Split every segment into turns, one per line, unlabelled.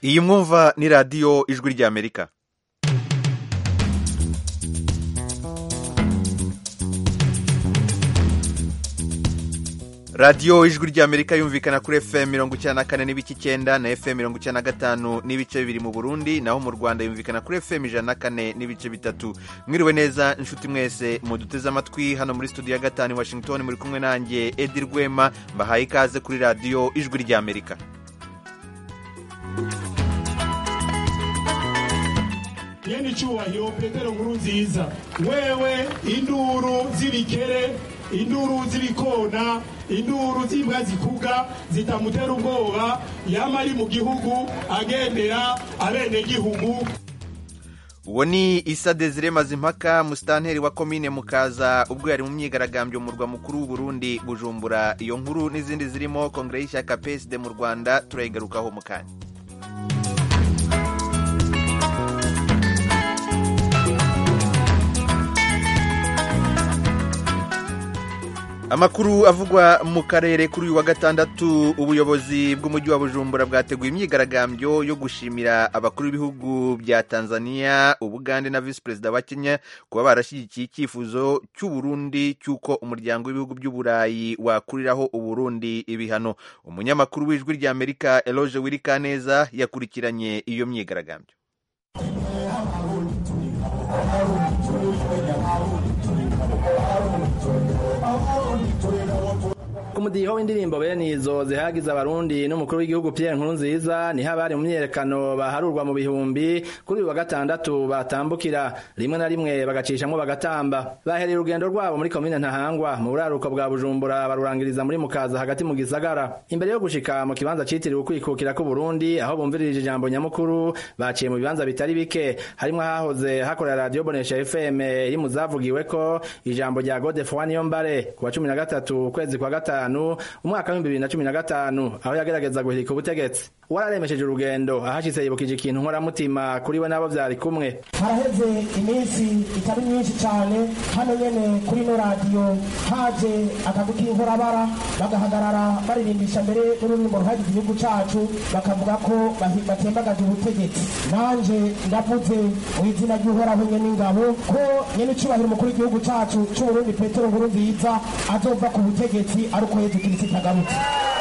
iyi mwumva ni radiyo ijwi ry'amerika radiyo ijwi ry'amerika yumvikana kuri fm mirongo icyenda na kane n'ibice icyenda na fm mirongo icyenda na gatanu n'ibice bibiri mu burundi naho mu rwanda yumvikana kuri fm ijana na kane n'ibice bitatu mwiriwe neza inshuti mwese muduteze amatwi hano muri studio ya gatanu i washington muri kumwe nanjye edi rwema mbahaye ikaze kuri radiyo ijwi ry'amerika
nyene icyubahiro petero nkuru nziza wewe induru z'ibikere induru z'ibikona induru z'imbwa zikuga zitamutera ubwoba yama ari mu gihugu agendera abenegihugu
uwo ni isa desire mazimpaka musitanteri wa komine mukaza ubwo yari mu myigaragambyo mu murwa mukuru w'uburundi bujumbura iyo nkuru n'izindi zirimo kongere y'ishyaka psd mu rwanda turayigarukaho mu kanya amakuru avugwa mu karere kuri uyu wa gatandatu ubuyobozi bw'umujyi wa bujumbura bwateguye imyigaragambyo yo gushimira abakuru b'ibihugu bya tanzania ubugande na visi perezida wa kenya kuba barashyigikiye icyifuzo cy'uburundi cy'uko umuryango w'ibihugu by'uburayi wakuriraho uburundi ibihano umunyamakuru w'ijwi ry'amerika eloge wirikaneza yakurikiranye iyo myigaragambyo
ku mudiho w'indirimbo bene izo zihagize abarundi n'umukuru w'igihugu Pierre Nkurunziza niho abari mu myerekano baharurwa mu bihumbi kuri uyu wa gatandatu batambukira rimwe na rimwe bagacishamwo bagatamba bahereye urugendo rwabo muri komine Ntahangwa mu buraruko bwa Bujumbura barurangiriza muri Mukaza hagati mu gisagara imbere yo gushika mu kibanza citiriwe ukwikukira ku Burundi aho bumvirije ijambo nyamukuru baciye mu bibanza bitari bike harimwo hahoze hakorera radio Bonesha FM iri mu zavugiweko ijambo rya Godefroid Niyombare ku wa 13 ukwezi kwa gatanu gatanu umwaka w'ibihumbi bibiri na cumi na gatanu aho yagerageza guhirika ubutegetsi wararemesheje urugendo ahashitse yibukije ikintu nkoramutima kuri we n'abo vyari kumwe
haraheze iminsi itari myinshi cyane hano nyene kuri no radiyo haje akagu k'inkorabara bagahagarara baririmbisha mbere n'ururirimbo ruhagize igihugu cacu bakavuga ko batembagaje ubutegetsi nanje ndavuze mu izina ry'uhoraho nyene ingabo ko nyene icubahiro umukuru w'igihugu cacu c'uburundi petero nkuru nziza azova ku butegetsi ari uko yezu kirisito agarutse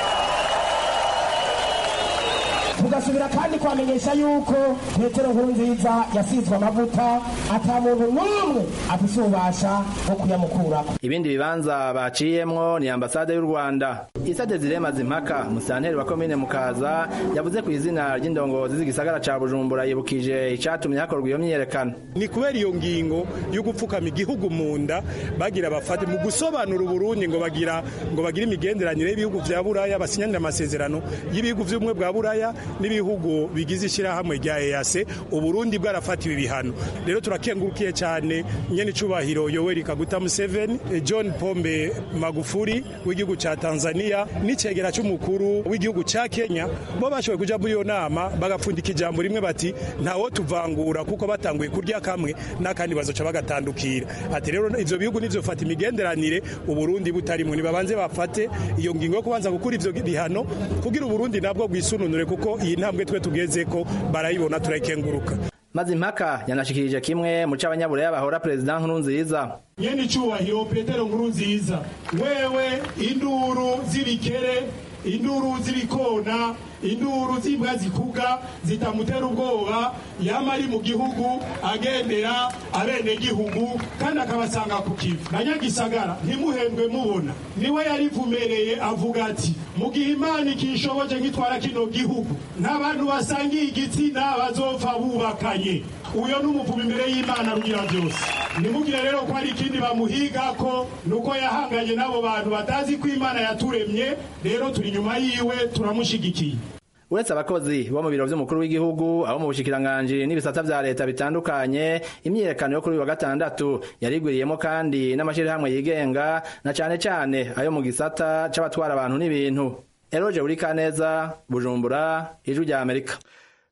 tugasubira kandi kwamenyesha yuko petero nkuru nziza yasizwe amavuta ata muntu n'umwe afise ububasha bwo kuyamukurako
ibindi bibanza baciyemwo ni ambasade y'u rwanda isa desire mazimpaka musanteri wa komine mukaza yavuze ku izina ry'indongozi z'igisagara ca bujumbura yibukije icatumye hakorwa iyo myiyerekano
ni kubera iyo ngingo yo gupfukama igihugu mu nda bagira bafate mu gusobanura uburundi ngo bagira ngo bagire imigenderanire y'ibihugu vya buraya basinyanira amasezerano y'ibihugu vy'ubumwe bwa buraya n'ibihugu bigize ishyirahamwe rya EAC uburundi bwarafatiwe ibihano rero turakengurukiye cyane nyene icubahiro Yoweri Kaguta Museveni John Pombe Magufuli w'igihugu ca Tanzania n'icegera c'umukuru w'igihugu ca Kenya bo bashoboye kuja muri iyo nama bagapfundika ijambo rimwe bati ntawo tuvangura kuko batanguye kurya kamwe n'akandi bazoca bagatandukira ati rero ivyo bihugu nivyofata imigenderanire uburundi butarimwe nibabanze bafate iyo ngingo yo kubanza gukura ivyo bihano kugira uburundi nabwo bwisununure kuko iyi ntambwe twe tugeze ko barayibona turayikenguruka
mazimpaka yanashikirije kimwe mu c'abanyaburaya bahora perezida nkurunziza
nyene icubahiro petero nkurunziza wewe induru z'ibikere induru z'ibikona induru z'imbwa zikuga zitamutera ubwoba yama ari mu gihugu agendera abenegihugu kandi akabasanga ku kivu na nyagisagara ntimuhendwe mubona niwe yarivumereye avuga ati mu gihe imana ikishoboje nkitwara kino gihugu nta bantu basangiye igitsina bazopfa bubakanye uyo ni umuvumo imbere y'imana rugira byose nimugire rero ko hari ikindi bamuhiga ko nuko yahanganye n'abo bantu batazi ko imana yaturemye rero turi inyuma yiwe turamushigikiye
uretse abakozi bo mu biro vy'umukuru w'igihugu abo mu bushikiranganji n'ibisata vya leta bitandukanye imyiyerekano yo kuri uyu wa gatandatu yarigwiriyemo kandi n'amashirahamwe yigenga na cane cane ayo mu gisata c'abatwara abantu n'ibintu eroje buri kaneza bujumbura ijwi rya amerika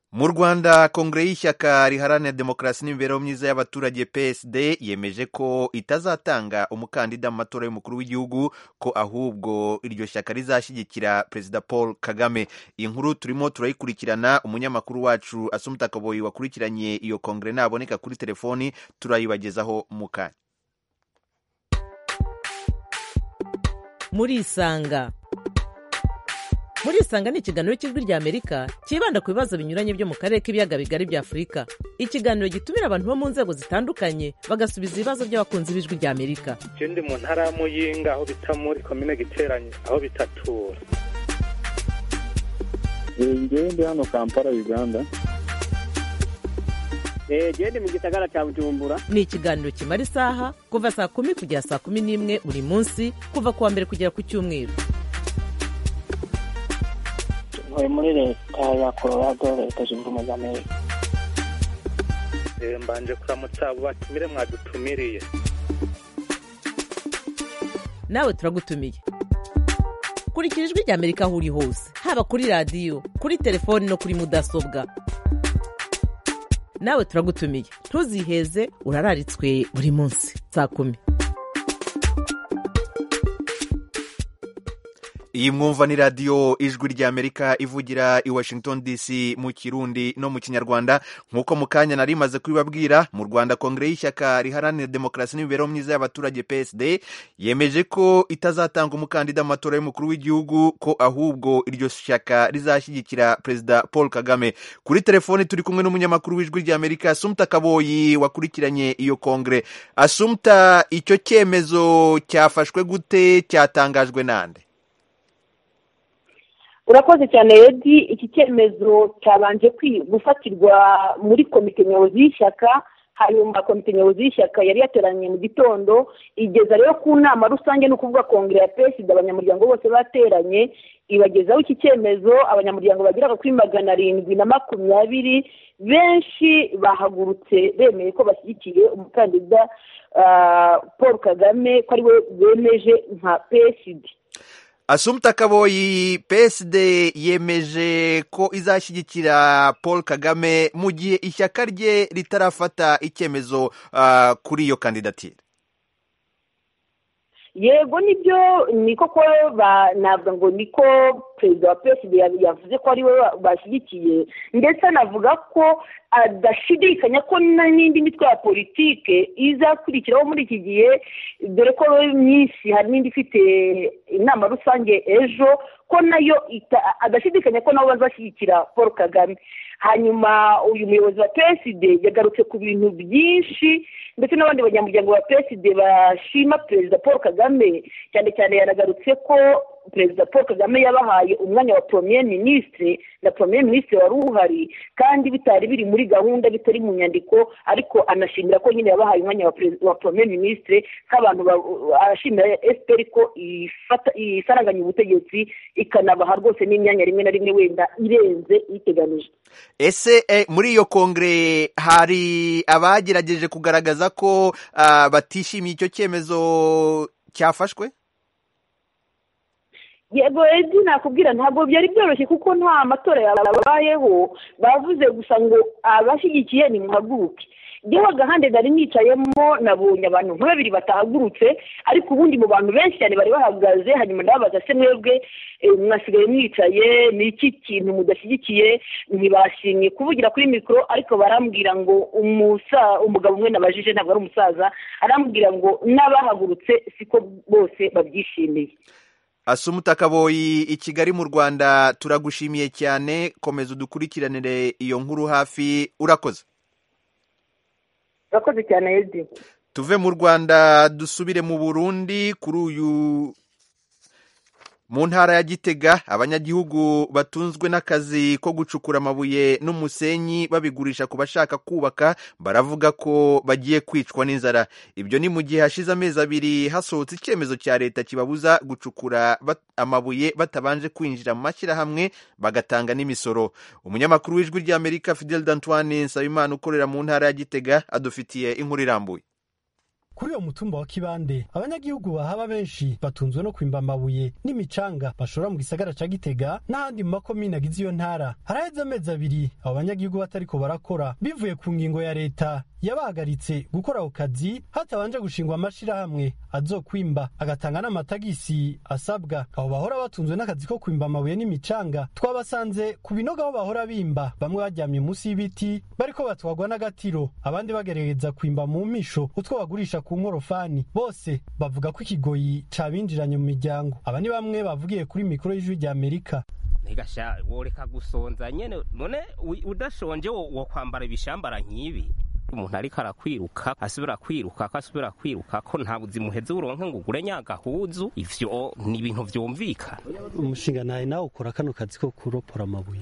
mu rwanda kongere y'ishyaka riharanira demokarasi n'imibereho myiza y'abaturage psd yemeje ko itazatanga umukandida mu matora y'umukuru w'igihugu ko ahubwo iryo shyaka rizashyigikira perezida paul kagame iyi nkuru turimo turayikurikirana umunyamakuru wacu asumuta kaboyi wakurikiranye iyo kongere naboneka kuri telefoni turayibagezaho mu kanya
murisanga murisanga ni ikiganiro cy'ijwi ry'amerika cyibanda ku bibazo binyuranye byo mu karere k'ibiyaga bigari bya afurika ikiganiro gitumira abantu bo mu nzego zitandukanye bagasubiza ibibazo by'abakunzi b'ijwi ry'amerika
je ndi mu ntara ya muyinga aho bita muri komine giteranye aho bitatura
ngewe ndi hano kampala uganda
gende mu gisagara cya bujumbura
ni ikiganiro kimara isaha kuva saa kumi kugera saa kumi n'imwe buri munsi kuva ku wa mbere kugera ku cyumweru
ntuye muri leta ya colorado leta zunze ubumwe za amerika
Eh, mbanje kuramutsa abo batumire mwadutumiriye
nawe turagutumiye kurikira ijwi ry'amerika aho uri hose haba kuri radiyo kuri telefoni no kuri mudasobwa nawe turagutumiye ntuziheze urararitswe buri munsi saa kumi
iyi mwumva ni radiyo ijwi ry'amerika ivugira i washington dc mu kirundi no mu kinyarwanda nk'uko mu kanya nari maze kubibabwira mu rwanda kongere y'ishyaka riharanira demokarasi n'imibereho myiza y'abaturage psd yemeje ko itazatanga umukandida mu matora y'umukuru w'igihugu ko ahubwo iryo shyaka rizashyigikira perezida paul kagame kuri telefoni turi kumwe n'umunyamakuru w'ijwi ry'amerika asumta kaboyi wakurikiranye iyo kongere asumta icyo cyemezo cyafashwe gute cyatangajwe nande
urakoze cyane edi iki cyemezo cyabanje gufatirwa muri komite nyobozi y'ishyaka hanyuma komite nyobozi y'ishyaka yari yateranye mu gitondo igeza rero ku nama rusange ni ukuvuga kongere ya pesida abanyamuryango bose bateranye ibagezaho iki cyemezo abanyamuryango bageraga kuri magana arindwi na makumyabiri benshi bahagurutse bemeye ko bashyigikiye umukandida paul kagame ko ariwe bemeje nka pesidi
asumta kaboyi psd yemeje ko izashyigikira paul kagame mu gihe ishyaka rye ritarafata icyemezo uh, kuri iyo kandidatire
yego nibyo ni koko navuga ngo niko perezida wa psd yavuze ko ari we bashyigikiye ndetse anavuga ko adashidikanya ko n'indi mitwe ya politike izakurikiraho muri iki gihe dore ko myinshi hari n'indi ifite inama rusange ejo ko nayo adashidikanya ko nabo bazashyigikira paul kagame hanyuma uyu muyobozi wa psd yagarutse ku bintu byinshi ndetse n'abandi banyamuryango ba psd bashima perezida paul kagame cyane cyane yanagarutse ko perezida paul kagame yabahaye umwanya wa premier minisitiri na premier minisitiri wari uhari kandi bitari biri muri gahunda bitari mu nyandiko ariko anashimira ko nyine yabahaye umwanya wa, wa premier minisitiri nk'abantu arashimira efuperi ko isaranganya ubutegetsi ikanabaha rwose n'imyanya rimwe na rimwe wenda irenze iteganije
ese eh, muri iyo kongere hari abagerageje kugaragaza ko uh, batishimiye icyo cyemezo cyafashwe
yego edi nakubwira ntabwo byari byoroshye kuko nta matora yabayeho bavuze gusa ngo abashyigikiye ni muhaguruke njyewe agahande nari nicayemo nabonye abantu nka babiri batahagurutse ariko ubundi mu bantu benshi cyane bari bahagaze hanyuma ndababaza se mwebwe mwasigaye mwicaye ni iki kintu mudashyigikiye ntibashimye kuvugira kuri mikoro ariko barambwira ngo umugabo umwe nabajije ntabwo ari umusaza arambwira ngo n'abahagurutse siko bose babyishimiye
asumuta kaboyi i kigali mu rwanda turagushimiye cyane komeza udukurikiranire iyo nkuru hafi urakoze
urakoze cyane edi
tuve mu rwanda dusubire mu burundi kuri uyu mu ntara ya gitega abanyagihugu batunzwe n'akazi ko gucukura amabuye n'umusenyi babigurisha ku bashaka kubaka baravuga ko bagiye kwicwa n'inzara ibyo ni mu gihe hashize amezi abiri hasohotse icyemezo cya leta kibabuza gucukura bat amabuye batabanje kwinjira mu mashyirahamwe bagatanga n'imisoro umunyamakuru w'ijwi ry'amerika fidel d'antoine nsabimana ukorera mu ntara ya gitega adufitiye inkuru irambuye
kuri uyo mutumba wa kibande abanyagihugu bahaba benshi batunzwe no kwimba amabuye n'imicanga bashora mu gisagara ca gitega n'ahandi mu makomine agize iyo ntara haraheze amezi abiri abo banyagihugu batariko barakora bivuye ku ngingo ya leta yabahagaritse gukora ako kazi hatabanje gushingwa amashirahamwe azokwimba agatanga n'amatagisi asabwa abo bahora batunzwe n'akazi ko kwimba amabuye n'imicanga twabasanze ku binogo aho bahora bimba bamwe baryamye munsi y'ibiti bariko batwagwa n'agatiro abandi bagerageza kwimba mu mpisho utwo bagurisha ku nkorofani bose bavuga ko ikigoyi cabinjiranye mu miryango aba ni bamwe bavugiye kuri mikoro y'ijwi rya amerika
ntigasha woreka gusonza nyene none wi- udashonje wo wo kwambara ibishambara nk'ibi umuntu ariko arakwiruka asubira kwiruka ko asubira kwiruka ko nta buzima uheze uronke ngo ugure nyagahuzu ivyo ni ibintu vyumvikana
umushinga nawe nawe ukora kano kazi ko kuropora amabuye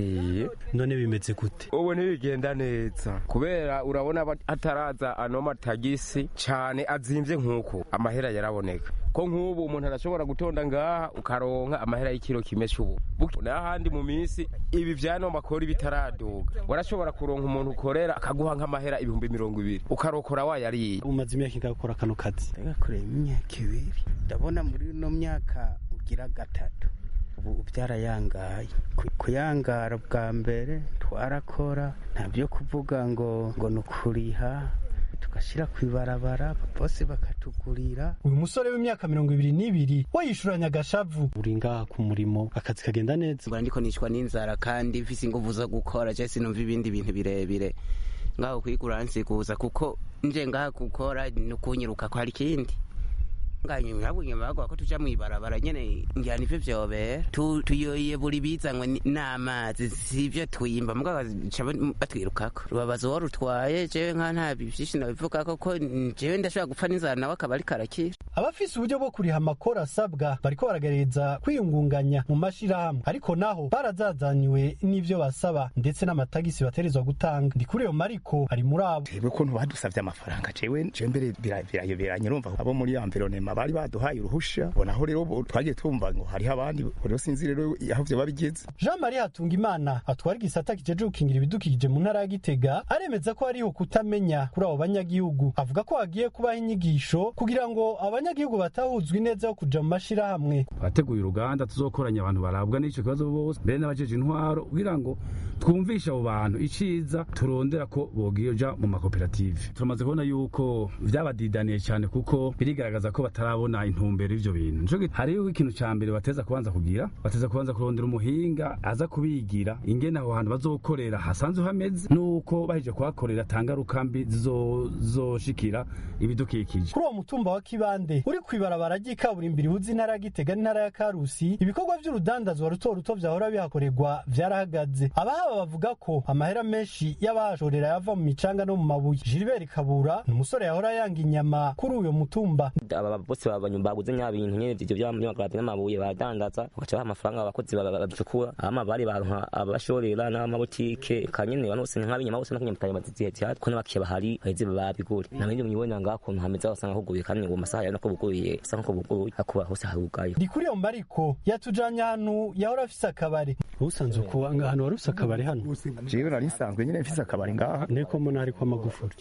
none bimeze gute
ubu ntibigenda neza kubera urabona ba- hataraza ano matagisi cyane azimvye nk'uko amahera yaraboneka ko nk'ubu umuntu arashobora gutonda ngaha ukaronka amahera y'ikiro kimwe c'ubu Buke- n'ahandi mu minsi ibi vyano makori bitaraduga warashobora kuronka umuntu ukorera akaguha nk'amahera ibihumbi mirongo ibiri ukarokora wayariye
umaze imyaka ingahe ukora kano kazi
ndagakoreye imyaka ibiri ndabona muri ino myaka ugira gatatu ubu byarayangaye Ku- kuyangara bwa mbere twarakora nta byo kuvuga ngo ngo ni ukuriha tugashyira ku ibarabara bose bakatugurira
uyu musore w'imyaka mirongo ibiri n'ibiri we yishuranya agashavu uri ngaha ku murimo akazi kagenda neza
ngo ndiko nicwa n'inzara kandi mfise inguvu zo gukora je sinumva ibindi bintu birebire ngaho kwigura nsikuza kuko nje ngaha gukora ni ukunyiruka ko hari ikindi nganyuma nyuma bagwa ko tuja mwibarabara nyene ngira nivyo vyobera Tu- tuyoye buri bizanywe ni- n'amazi sivyo twimba mugabo baca batwirukako rubabaza uwo rutwaye jewe nka nta vyinshi nabivugako ko jewe ndashobora gupfa n'inzara nawe akaba ariko arakira
abafise uburyo bwo kuriha amakoro asabwa bariko baragerageza kwiyungunganya mu mashirahamwe ariko naho barazazaniwe n'ivyo basaba ndetse n'amatagisi baterezwa gutanga ndi kuri iyo mariko ari muri abo
jewe ukuntu badusavye amafaranga jewe jewe mbere bira- birayoberanye urumva abo muri environnement bari baduhaye uruhusha bonaho rero bo- twagiye twumva ngo hariho abandi rero sinzi rero aho vyoba bigeze
jean marie hatungimana atwara igisata kijeje gukingira ibidukikije mu ntara ya gitega aremeza ko hariho kutamenya kuri abo banyagihugu avuga ko hagiye kubaho inyigisho kugira ngo abanyagihugu batahuzwa ineza yo kuja mu mashirahamwe
twateguye uruganda tuzokoranya abantu barabwa n'icyo kibazo bose mbere n'abajeje intwaro kugira ngo twumvishe abo bantu iciza turondera ko bogiyoja mu makoperative turamaze kubona yuko vyabadidaniye cyane kuko birigaragaza ko batarabona intumbero y'ivyo bintu nico gituma hariho ikintu ca mbere bateza kubanza kugira bateza kubanza kurondera umuhinga aza kubigira ingene aho hantu bazokorera hasanzwe hameze nuko bahije kuhakorera tangaruka mbi zizoshikira ibidukikije
kuri uwo mutumba wa kibande uri kw'ibarabara ry'ikaburimbi rihuza intara ya gitega n'intara ya karusi ibikorwa vy'urudandazwa ruto ruto vyahora bihakorerwa vyarahagaze abahaba bavuga ko amahera menshi y'abahashorera yava mu micanga no mu mabuye gilbert kabura ni umusore yahora yanga inyama kuri uyo mutumba
aba bose babonye baguze nya bintu nyene ivyo vy'amagarabi n'amabuye badandaza bagaca baha amafaranga abakozi babicukura ama bari baronka abashorera n'amabutike kanyene bano bose nk'abinyama bose n'akanyamitari bazizihe cyane ko n'abakiye bahari baheze babigura namwe mubibona ngaho ukuntu hameze wasanga huguye kandi ngo masaha nako buguye asa nko buguye hakuba hose harugaye
ndi kuri iyo mariko yatujanye ahantu yahora afise akabare usanzwe kuba ahantu wari ufise akabare hano
jewe nari nsanzwe nyene mfise akabari ngaha
niko mbona hariko amagufuri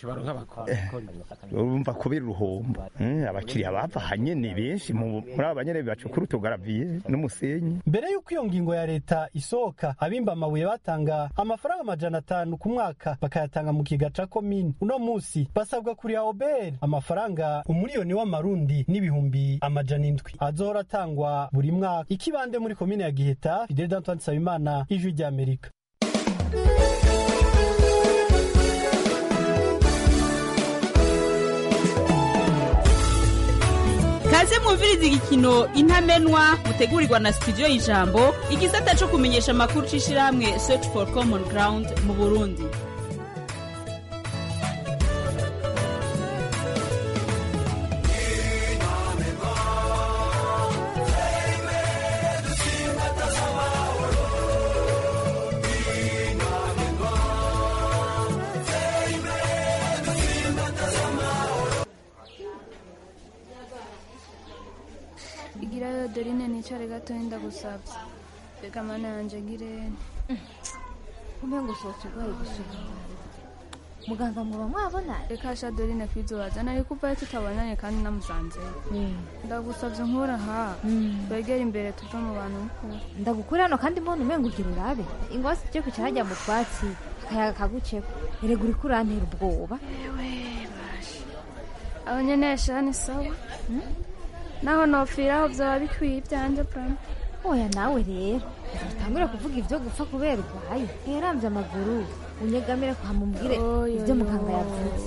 urumva kubera uruhombo Mm, abakiriya bava hanyene benshi mu- muri aba banyene bacukura utugaraviye n'umusenyi
mbere y'uko iyo ngingo ya leta isohoka abimba amabuye batanga amafaranga amajana atanu ku mwaka bakayatanga mu kiga ca komine uno musi basabwa kuriha oberi amafaranga umuriyoni w'amarundi n'ibihumbi amajana indwi azohora atangwa buri mwaka ikibande muri komine ya giheta fidel d'antoine nsabimana ijwi ry'amerika
kaze mwumviriza igikino intamenwa mutegurirwa na studio y'ijambo igisata cyo kumenyesha amakuru c'ishirahamwe search for common ground mu burundi
igirayo dorine nicare gatoya ndagusabye reka mana yanje ngirene kumbe ngo usohotse urwaye gusura muganga muba mwabona
reka sha dorine kwizobaza nari kuvayo tutabonanye kandi namusanzeyo ndagusabye nkura ha wegere imbere tuve mu bantu mukuru
ndagukura hano kandi mbona umenga ugira urabe ingosi tujye kwicara hajya mu twatsi akayaga kaguceko erega uriko urantera ubwoba
aho nyene sha ni sawa naho nopfiraho vyoba bikwiye ivyanje prama
oya nawe rero utangure kuvuga ibyo gupfa kubera urwaye ntiyaramvye amaguru unyegamire kuhamubwire ibyo muganga yavuze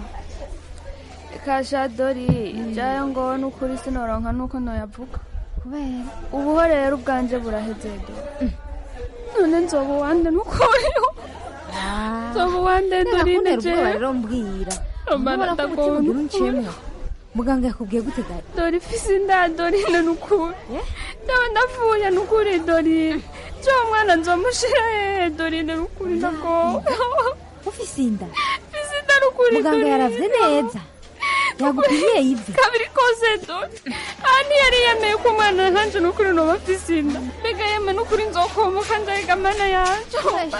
kasha dori jayo ngo nukuri sinoronka nuko noyavuga
kubera
ubuho rero ubwanje buraheze dori none nzoba uwande nukuriho nzoba uwande dorine
je rero mbwira
romana
ndagomba uncemwa muganga yakubwiye gute gari
dori fisi nda dorine nukuri ndaba ndavuye nukuri dorine jo mwana nzomushira hehe dorine nukuri ndagowe
ufise inda
fisi inda nukuri
muganga yaravye neza yagupimiye ivi
kabiri kose dori aha ntiyari yemeye ko umwana nkanje nukuri noba afise inda mbega yeme nukuri nzokomoka ndayiga mana yanje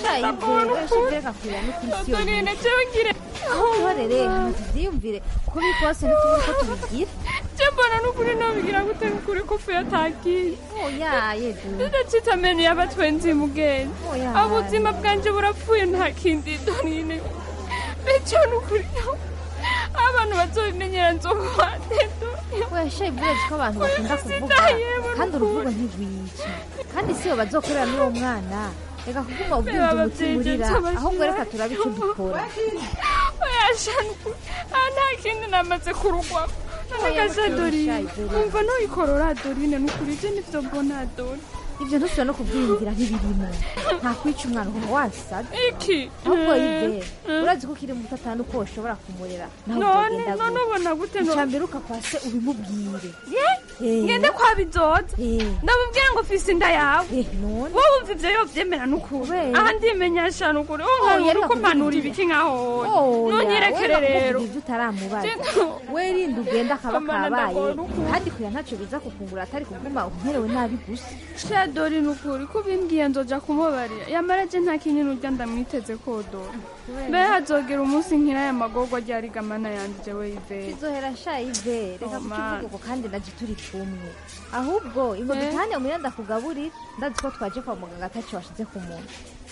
dorine jewe ngire
ihorere hama tuvyiyumvire ko biri kose ntitubure ko tubigira
je mbona nukuri nobigira gute nukuri ko fuye atagiye
oya yedu
ndacita amenyo y'abatwenzi mugenzi ubuzima bwanje burapfuye nta kindi dorine bityo nukuri abantu bazobimenyera nzobuhande
weshaye burezi ko abantu bakunda kuvuga kandi uruvugo ntirwica kandi siyo bazokorera n'uwo mwana reka kuguma ubwinji umutima urira ahubwo reka turabe icyo dukora
oyashanku aha nta kindi namaze kurugwamo nagaja dorine umva noyikorora dorine nukuri je nivyo mbona dori
ivyo ntusubira no kuvyiyumvira ntibirimo nta kwica umwana ukaba wansaga
iki
ahubwo yive urazi ko ukiri muto atanu ko ushobora kumurera naho
none none ubona gute
icya mbere ukakwa se ubimubwire
ngende kwa bizoza ndamubwira ngo fise inda yawe wowe wumva ivyo yovyemera nukuri aha ndimenyesha nukuri wowe uko mpanura ibiki nkaho ntunyirekere rero
ivyo utaramubaza werinda ugenda akaba kabaye kandi kuya ntaco biza kukungura atari kuguma umerewe nabi gusa
dori nukuri ko bimbwiye nzoja kumubarira yamara je nta kinini urya ndamwiteze ko dori mbe hazogera umunsi nkira aya magorwa ryariga mana yanje jewe ivere
kizohera sha ivere reka kukivuga uko kandi naje turi kumwe ahubwo ingo dutane umenya ndakugaburira ndazi ko twaje kwa muganga ataco washize ku muntu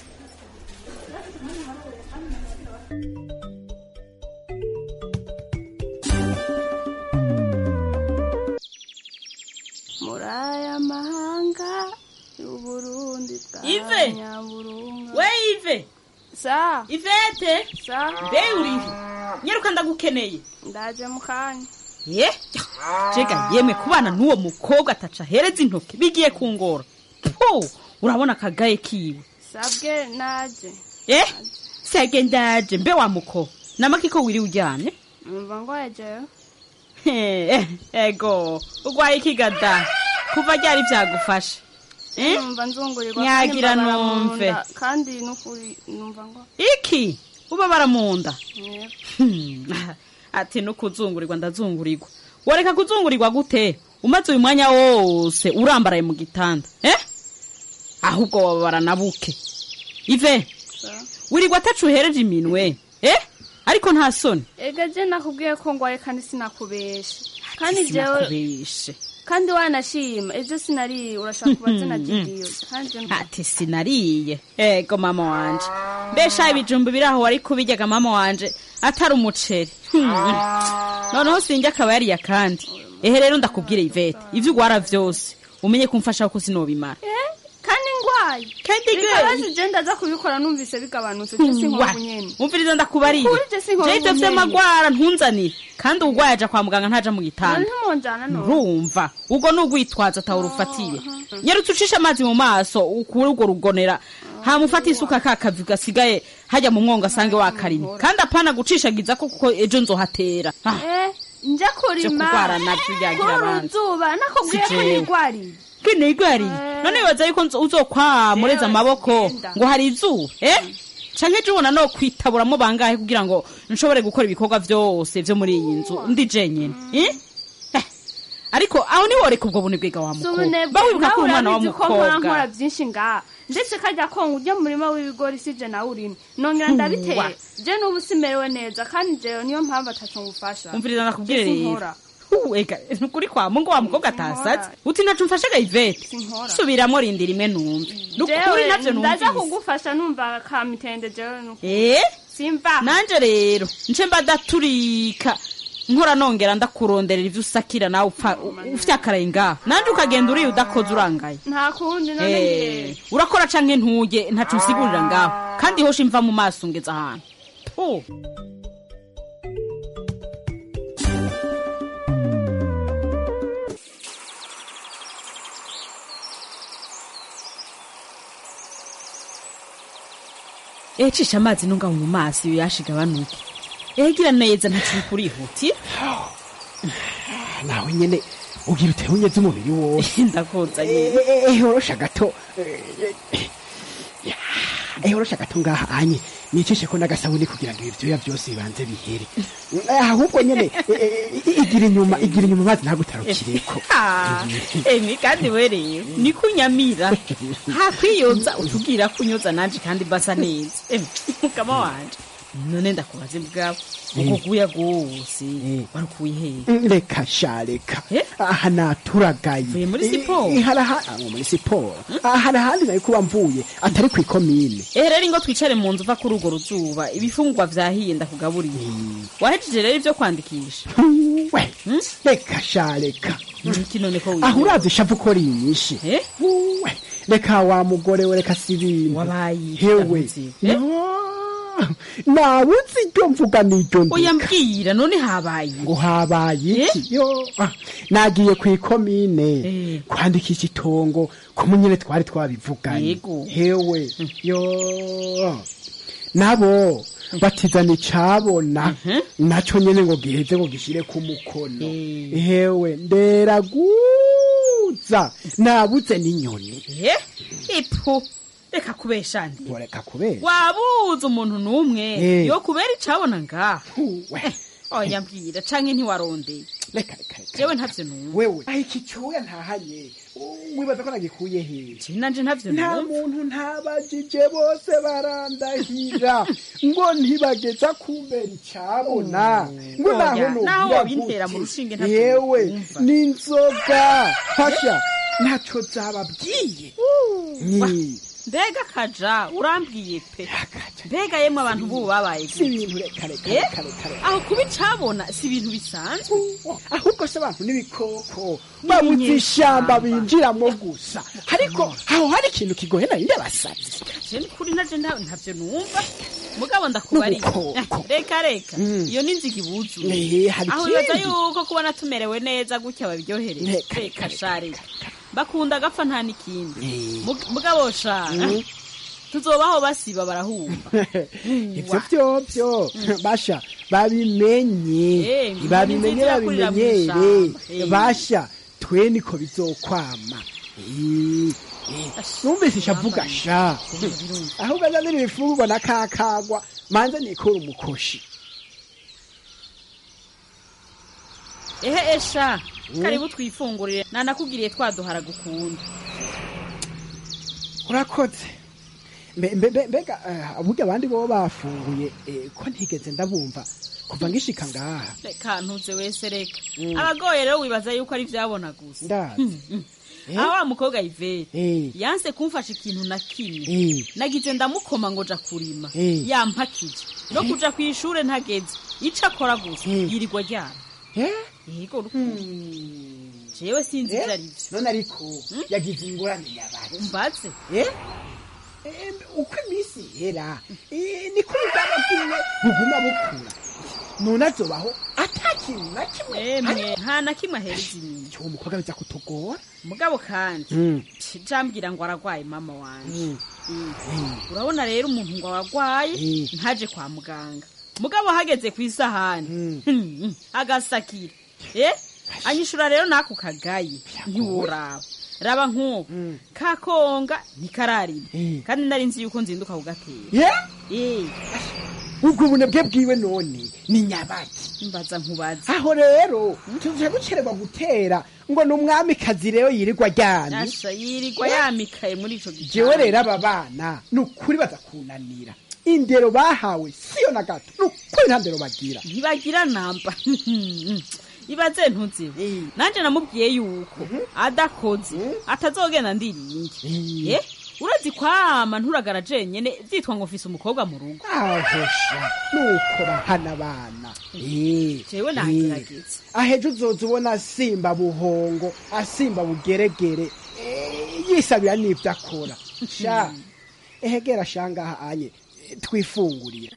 muri aya mahanga y'uburundi
Ive!
nyaburunga
we ive
sa
ivete
sa
mbe urihe nyaruka ndagukeneye
ndaje mu kanya
ye jega yemwe kubana n'uwo mukobwa ataca ahereza intoki bigiye kungora po urabona akagaye kiwe
sabwe naje
eh sege ndaje mbe wa muko namaki ko wiri uryamye
numva ngwaye jewe
Eh, ego ugwaye ikigada kuva ryari byagufasha Eh?
numva nzungurirwa
Nyagira
kandi mbabara mu
numve.
nda, kandi nukuri numva ngo
iki ubabara mu nda
Yego.
Hmm, ati no kuzungurirwa ndazungurirwa wareka kuzungurirwa gute umaze uyu mwanya wose urambaraye mu gitanda eh ahubwo wababara na buke ive wirirwa atacu uhereje iminwe eh ariko nta soni
ega je nakubwiye ko ngwaye kandi sinakubeshe kandi jewe
sinakubeshe
kandi wanashima ejo sinariye urashaka kuba zinagiriyo kandi mva-
ati sinariye ego mama wanje mbesha ibijumba biri aho wari kubiryaga mama wanje atari umuceri Hmm. noneho sinjye akaba yariye kandi ehe rero ndakubwire ivete ivyo ugwara vyose umenye kumfasha ko sinobimara
Eh, kandi ngwaye
Kandi gwe-
bikabazi je ndaza kubikora numvise bigabanutse je sinkobu nyene
umviriza ndakubariye
Ukuri je sinkobu
je ivyo
nyene.
vy'amagwara ntunzanire kandi ugwaye aja kwa muganga ntaja mu gitanda
ntimonjana no
urumva ubwo ni ugwitwaza atawura ufatiye nyarutse ucisha amazi mu maso ukure urwo rugonera hamufata isuka ka kavi gasigaye hajya mu mwonga asange wakarimye kandi apana gucishagiza ko kuko ejo nzohatera Ah,
Eh, nje kurima
Vyo kurwara navyo byagira
kuri
abandi.
uruzuba nakubwiye
Si
ko
jewe.
nigwariye
kinigwariye none wibaza yuko nzo- uzokwamureza amaboko ngo hari izuba eh canke ejo ubona no kwitaburamo bangahe kugira ngo nshobore gukora ibikorwa vyose vyo muri iyi nzu ndi jenyene eh Eh, ariko aho niworeka ubwo bunebwega wa
si
mukobwa
ubunebwe
ba wibuka ko
nawe
uri umwana wa
urabizi ko nkora nkora
mukobwa
byinshi ngaha ndetse kajya konga ujya mu murima w'ibigori sije nawe urimo nongera
Wa.
ndabiteye je n'ubu simerewe neza kandi jewe niyo mpamvu ataco ngufasha
umviriza nakubwire
Je
rero
sinkora.
Hu, ega nukuri kwa mungu wa mukobwa atasatse uti naco mfashaga ivete
Sinkora.
subiramo rindi rimwe numve nukuri
jewe
navyo
ndaza
numvise
kugufasha numva kamitende jewe nuko
eh
simva
nanje rero nce mba ndaturika nkora nongera ndakuronderera ivyo usakira nawe upfa ufite akaraye ngaho nanje ukagenda uriye udakoze urangaye
nta kundi none
Eh,
ngiye
urakora canke ntuye ntaco usigurira ngaho kandi hosha imva mu maso ngeza ahantu Puh. Eh, cisha amazi nunga mu maso iyo yashigabanuke egira neza ntaciye kurihutira
nawe nyene ugira utere unyeze umubiri wose
ndakoza nyene
ehorosha gato ehorosha gato ngaha anye nicishe ko n'agasabuni kugira ngo ibivyoya byose bibanze bihere Eh, ahubwo nyene eh, eh, igira inyuma igira inyuma amazi ntagutarukireko
Ah, emi kandi werewe ni kunyamira hakwiyoza utubwira kunyoza nanje kandi basa neza Emi, mukama wanje none ndakubaze bwawe uko guya gose wari ukuye hehe
reka sha reka aha naturagaye
muri siporo?
Eh, hari aha- ah, muri siporo Ah, hari ahandi nari kuba mvuye atari kw'ikomine
ehe rero ingo twicare mu nzu uva kuri urwo ruzuba ibifungurwa vyahiye ndakugaburiye wahejeje rero ivyo kwandikisha
we reka sha reka
iki none ko
aho urazi ishavu ko rinyishe we reka wa mugore we reka si ibintu hewe No, nabuze iryo mvuga n'iryo
oya
ndeka
mbwira none habaye
ngo habaye iki yo ah, nagiye ku ikomine kwandikisha itongo ko munyene twari twabivuganye
Yego.
hewe yo nabo batizana icabona naco nyene ngo giheze ngo gishire ku mukono hewe nderaguza nabuze n'inyoni
Eh, ipu reka kubesha ndi
reka kubera
wabuze umuntu n'umwe
Eh.
yo kubera icabona ngaha Eh, oya mbwira canke ntiwarondeye jewe ntavyo numva
wewe aho iki cyuya ntahanye wibaza ko nagikuye hehe
nanje ntavyo
nta
numva
muntu ntabajije bose barandahira ngo ntibageza kumbera icabona ngo
Oya,
naho
naho
nubwira
wobintera mu
gute?
rushinge ntavyo
yewe
numva.
n'inzoga hasha ntaco zababwiye Ni.
mbega kaja urambwiye pe mbega yemwe abantu bubu babaye
si ibintu reka reka
Eh?
reka reka reka
aho kuba icabona si ibintu bisanzwe
ahubwo se abantu n'ibikoko babuze ishamba binjiramo gusa ariko aho hari ikintu kigoye nari ndabasabye
je ni kuri naje nta- ntavyo numva mugabo ndakubariye
N'ubukoko.
reka reka
Mm.
iyo ni inziga ibuzuye
Eh, hari
aho bibaza
ikindi.
yuko kubona tumerewe neza gutya babiryohereye
Reka,
reka sha reka bakunda agapfa nta n'ikindi
Eh.
Mug- mugabo sha
Mm.
tuzobaho basiba barahumva
ivyo vyovyo basha babimenye
Eh,
babimenye
nziza kurira mu
babimenyere
ishamba. Eh.
basha twe niko bizokwama Eh, eh, numvise ishavuga sha ahubwo azanira ibifungurwa na kakagwa manze nikura umukoshi
ehe esha karibu twifungurire nanakugiriye twaduhara gukunda
urakoze Mbe- mbe- mbe- mbega eh, burya abandi bo bafunguye eh, ko ntigeze ndabumva kuva ngishika ngaha
reka ntuze wese reka abagoye rero wibaza yuko ari vyabona gusa
ndazi
Hmm, aho wa mukobwa ivere
Eh.
yanse kumfasha ikintu na kimwe
Eh.
nagize ndamukoma ngo ja kurima
Eh.
yampakije no kuja kw'ishure ntageze ico akora gusa yirirwa ryana yego rukundo jewe sinzi ivyo ari vyo
none ariko yagize ingorane yabaye
umbaze
Eh? Eh, uko iminsi ihera eh, niko ubugaba bwiwe buguma bukura none azobaho ata kintu na kimwe
emwe nta na kimwe ahereza inyuma
uwo mukobwa biza kutugora
mugabo kandi
Mm.
jambwira ngo aragwaye mama wanje Mm. urabona rero umuntu ngo aragwaye ntaje kwa muganga mugabo hageze ku isahani Hmm, agasakira eh anyishura rero nako kagaye ntiworaba raba nk'ubu kakonga ntikararima kandi nari nzi yuko nzinduka kugatera
ye
Eh,
ubwo bunebwe bwiwe none ni nyabaki
mbaza nkubaza
aho rero tuje gucererwa gutera ngo ni umwamikazi rero yirirwa aryamye
Asha yirirwa yamikaye muri ico gitanda
jewe rero aba bana ni ukuri badakunanira indero bahawe siyo na gato ni ukuri nta ndero bagira
ntibagira namba ibaze ntuzi nanje namubwiye yuko adakoze atazogenda ndiringe eh urazi kwama nturagara jenyene vyitwa ngo mfise umukobwa mu rugo
ahosha nuko bahana abana Eh,
jewe
eh.
nagerageza
ahejo uzoza ubona asimba buhongo asimba bugeregere eh, yisabira n'ivyo akora sha ehegera shangaha anye eh, twifungurire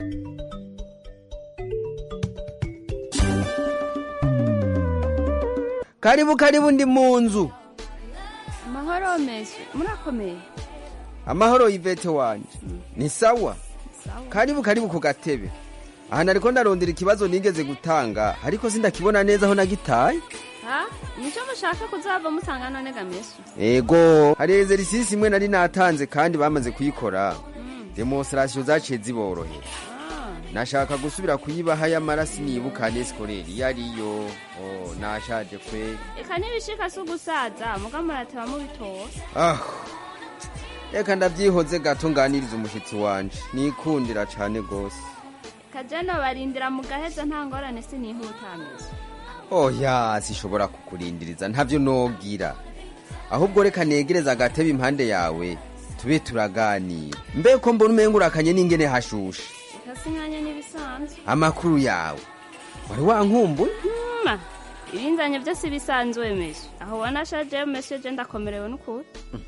karibu karibu ndi mu nzu
amahoro mesi murakomeye
amahoro yivete wanje ni sawa karibu karibu ku gatebe aha nariko ndarondera ikibazo nigeze gutanga ariko sindakibona neza aho nagitaye
ha nico mushaka kuzava musanga none ga mesi
ego hari ezerisisi imwe nari natanze kandi bamaze kuyikora demonstrasiyo zaciye ziborohera nashaka gusubira kuyibaha y'amaraso nibuka nesikoreri iyo ariyo oh, nashaje kwe
eka nibishika si ugusaza muga murateba mubitora
ah reka ndavyihoze gato nganiriza umushitsi wanje nikundira cane gose
kajano barindira mu gaheza nta ngorane sinihuta mesi
oya sishobora kukurindiriza ntavyo nogira ahubwo reka negereza agatebe impande yawe tube turaganira mbe ko mbona umenga urakanye n'ingene hashushe
eka sinkanya n'ibisanzwe
amakuru yawe wari wankumbuye
ma ibinzanye byose bisanzwe mesi aho ubona ashajeyo mesi je ndakomerewe n'ukuri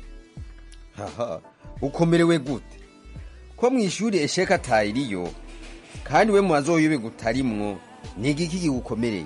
haha ukomerewe gute ko mw'ishuri esheka atayiriyo kandi we mubazoyobe gutarimwo ni igiki kigukomereye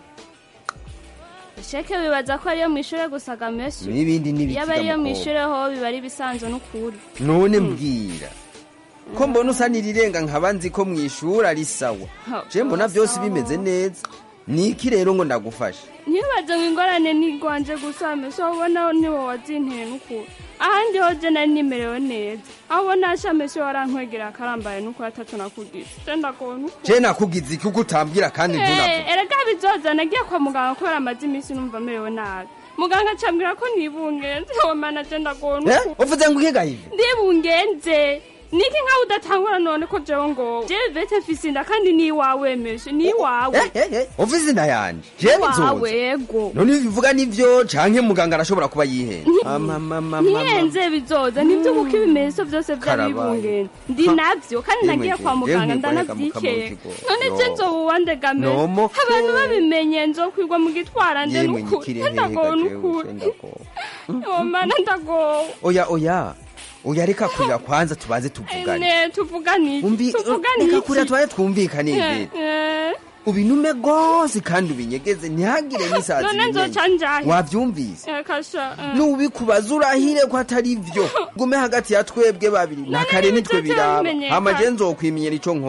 sheke bibaza ko ariyo mwishure gusa ga mesi
N'ibindi n'ibiki
iyo aba ariyo
ga mukobwa.
mwishure ho biba ari bisanzwe n'ukuri
none mbwira ko mbona usa n'irirenga nkaba nzi ko mw'ishuri ari sawa je mbona byose bimeze neza ni iki rero ngo ndagufashe
ntibaze ngo ingorane nigwanje gusa mesi aho ubona niwo wazinteye n'ukuri ahandi ho je nari nimerewe neza aho ubona asha mesi warankwegera akarambaye n'ukuri atatu nakugize je ndagowe n'ukuri
je nakugize iki uko utambwira kandi ntunavuge
Eh, erega bizoza nagiye kwa muganga kubera amaze iminsi numva merewe nabi muganga acambwira ko nibungenze wamana je ndagowe
Eh,
n'ukuri
uvuze ngo ukiga ivi
ndibungenze niki nkaho udatangura none ko jewe ngo jewe vete mfise inda kandi ni iwawe meshe ni iwawe
uvuze inda yanje je
iwawe
bizoza
yego
none ibyo bivuga nivyo canke muganga arashobora kuba yihenze Amamamamama.
ntihenze bizoza nibyo kuko ibimenyetso byose vyari
Karabaye.
bibungenze ndi
Ha.
navyo kandi
Yemwe
nagiye
je,
kwa muganga
yemwe goreka
ndanavyikeye
mukamaro kigo.
none je
No.
nzoba uwandegame
Nomo.
abantu babimenye nzokwigwa mu gitwara nde
yemwe
n'ukuri
nyikire
ndagowe
hehe
n'ukuri
gajewe ndagowe
omana ndagowe
oya oya oya reka kurira kwanza tubanze tuvugane
ne tuvugane
Umbi-
iki tuvugane
reka
iki
kurira tubanze twumvikane
Eh,
ivete
eh.
ubinume rwose kandi ubinyegeze ntihagire n'isazi
none nzoca njahe
wavyumvise
Eh, kasha eh.
nubikubaza urahire ko atari vyo gume hagati ya twebwe babiri na kare nitwe biraba
bimenyekana.
hama je nzokwimenyera ico nkora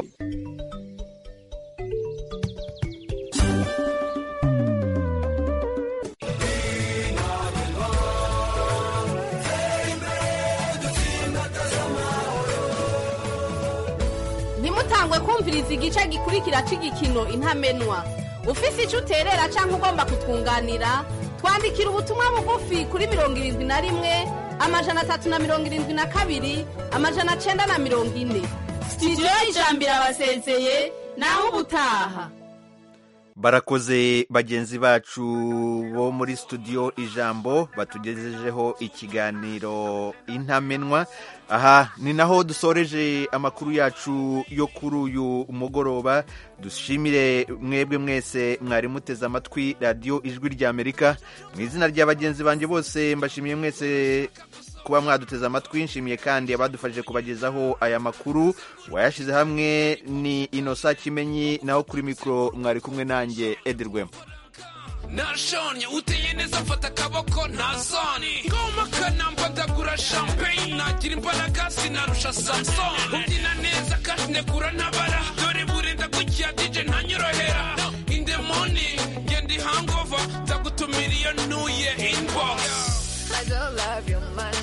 ntimutangwe kumviriza igice gikurikira cy'igikino intamenwa ufise icyo uterera cyangwa ugomba kutwunganira twandikira ubutumwa bugufi kuri mirongo irindwi na rimwe amajana atatu na mirongo irindwi na kabiri amajana cyenda na mirongo ine sitidiyo y'ijambiro abasezeye naho ubutaha
barakoze bagenzi bacu bo muri studio ijambo batugejejeho ikiganiro intamenwa aha ni naho dusoreje amakuru yacu yo kuri uyu mugoroba dushimire mwebwe mwese mwari muteze amatwi radiyo ijwi ry'amerika mu izina rya bagenzi banjye bose mbashimiye mwese kuba mwaduteze amatwi nshimiye kandi abadufashije kubagezaho aya makuru wayashyize hamwe ni inosa kimenyi naho kuri mikoro mwari kumwe nanjye edirwemo
nashonye uteye neza mfata akaboko nta soni ngoma kanamba ndagura champagne nagira imbaraga sinarusha samson ubyina neza kandi negura ntabara dore burenda gutya dj ntanyorohera in the morning ngenda hangover ndagutumira iyo nuye inbox
I don't love your money.